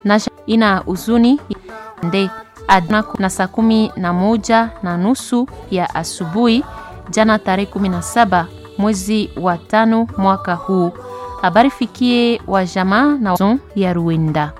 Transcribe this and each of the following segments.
na ina huzuni nde adna na saa kumi na moja na nusu ya asubuhi jana tarehe kumi na saba mwezi wa tano mwaka huu. Habari fikie wa jamaa na zon ya Ruenda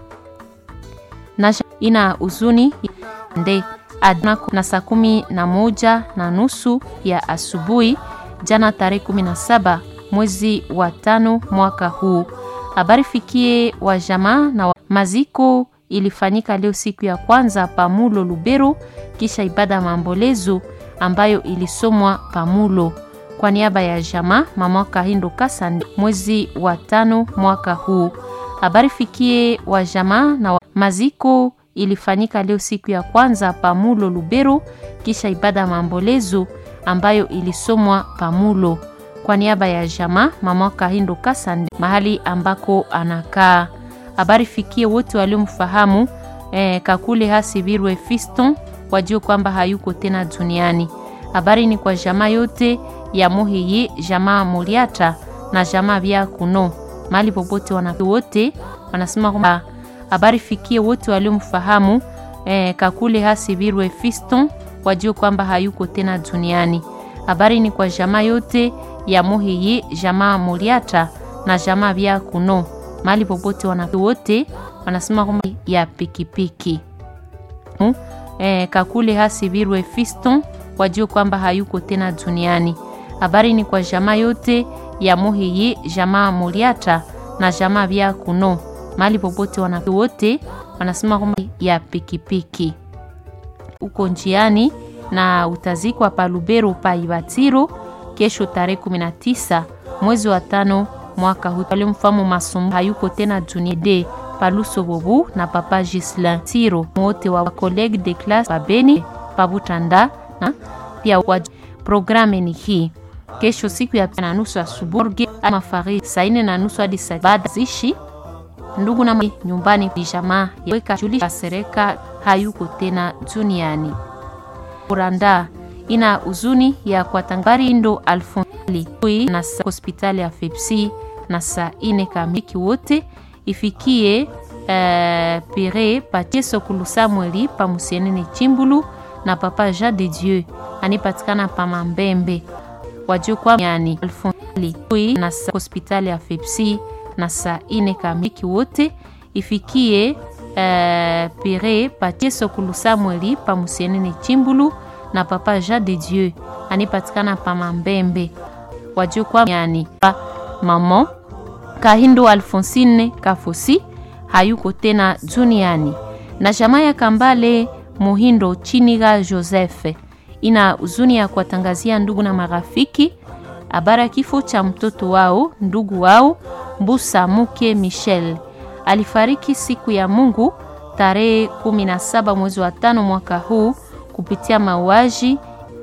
na ina huzuni nde adna na saa kumi na moja na nusu ya asubuhi jana tarehe kumi na saba mwezi wa tano mwaka huu. Habari fikie wa jamaa na wa... maziko ilifanyika leo siku ya kwanza Pamulo Lubero, kisha ibada ya maombolezo ambayo ilisomwa Pamulo kwa niaba ya jamaa mama Kahindo Kasande mwezi wa tano mwaka huu. Habari fikie wa jamaa na wa... maziko ilifanyika leo siku ya kwanza Pamulo Lubero, kisha ibada ya maombolezo ambayo ilisomwa Pamulo kwa niaba ya jamaa mama Kahindo Kasande mahali ambako anakaa. Habari fikie wote waliomfahamu eh, Kakule Hasibirwe Fiston wajue kwamba hayuko tena duniani. Habari ni kwa jamaa yote ya Muhiyi, jamaa Muriata na jamaa vya Kuno mahali popote wana wote wanasema kwamba habari fikie wote waliomfahamu eh, Kakule Hasibirwe Fiston wajue kwamba hayuko tena duniani. Habari ni kwa jamaa yote ya Muhiyi, jamaa Muriata na jamaa vya Kuno mahali popote wana wote wanasema kwamba ya pikipiki hmm? Eh, Kakule Hasibirwe Fiston wajue kwamba hayuko tena duniani. Habari ni kwa jamaa yote ya Muhiyi, jamaa Muriata na jamaa vya Kuno mahali popote wana wote wanasema kwamba ya pikipiki uko njiani na utazikwa pa Lubero pa Ibatiro kesho tarehe 19 mwezi wa tano mwaka huu. Walimfahamu Masumbu hayuko tena duniani Paluso Bobu na Papa Gislin Tiro wote wa college de classe pa Beni pa Butanda na pia wa programme ni hii kesho siku ya na nusu asubuhi ama fari saa nne na nusu hadi saa baada zishi ndugu na nyumbani jamaa weka julisha sereka hayuko tena duniani. Uranda ina huzuni ya kwatangari ndo alfonsili na hospitali ya Fepsi na saa ine kamiki wote ifikie uh, pere patie sokulu Samueli pa musienene Chimbulu na papa Jean de Dieu anipatikana pa Mambembe wajue kwa yani alfonsili na hospitali ya Fepsi na saa ine kamiki wote ifikie uh, pere patie sokulu Samueli pa musienene Chimbulu na papa Jean de Dieu anipatikana pa Mambembe wajue kwa yani pa mama Kahindo Alfonsine Kafosi hayuko tena duniani na jamaa ya Kambale Muhindo Chiniga Joseph ina huzuni ya kuwatangazia ndugu na marafiki habari ya kifo cha mtoto wao ndugu wao Mbusa Muke Michel alifariki siku ya Mungu tarehe 17 mwezi wa tano mwaka huu kupitia mauaji.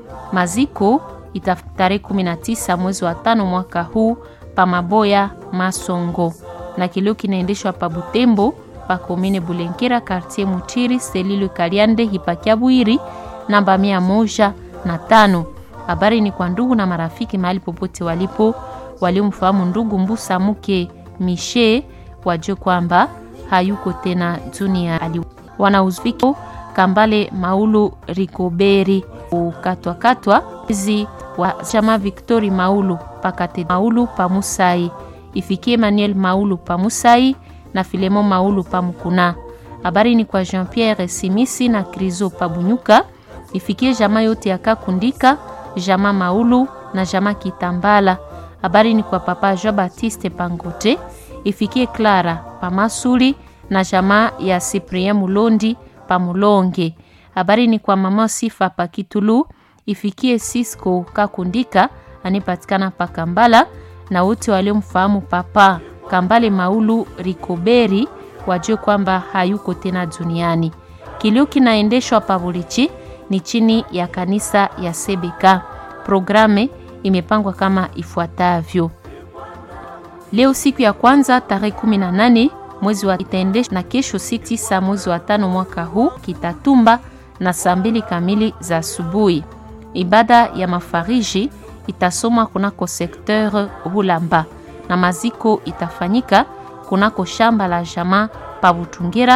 Maziko ita tarehe 19 mwezi wa tano mwaka huu pa Maboya Masongo, na kilio kinaendeshwa pa Butembo pa komine Bulenkera quartier Mutiri selilo Kaliande hipakia Bwiri namba mia moja na tano. Habari ni kwa ndugu na marafiki mahali popote walipo waliomfahamu ndugu Mbusa Muke Mishe wajue kwamba hayuko tena duniani. Wanauzviki Kambale Maulu Rikoberi ukatwakatwa zi wa chama Victori Maulu pakate Maulu pamusai ifikie Emmanuel Maulu pamusai na Filemo Maulu pamukuna. Habari ni kwa Jean Pierre Simisi na Krizo pabunyuka ifikie jamaa yote ya Kakundika, jamaa Maulu na jamaa Kitambala. Habari ni kwa papa Jean Baptiste Pangote ifikie Clara pamasuli na jamaa ya Cyprien Mulondi pamulonge. Habari ni kwa mama Sifa pakitulu ifikie Cisco Kakundika anipatikana pa Kambala na wote waliomfahamu papa Kambale Maulu Rikoberi wajue kwamba hayuko tena duniani. Kilio kinaendeshwa Pabulichi ni chini ya kanisa ya Sebeka. Programe imepangwa kama ifuatavyo: leo siku ya kwanza tarehe 18 mwezi wa itaendeshwa na kesho siku tisa mwezi wa tano mwaka huu Kitatumba na saa mbili kamili za asubuhi. Ibada ya mafariji itasomwa kunako sekteur Hulamba na maziko itafanyika kunako shamba la jamaa pa Butungira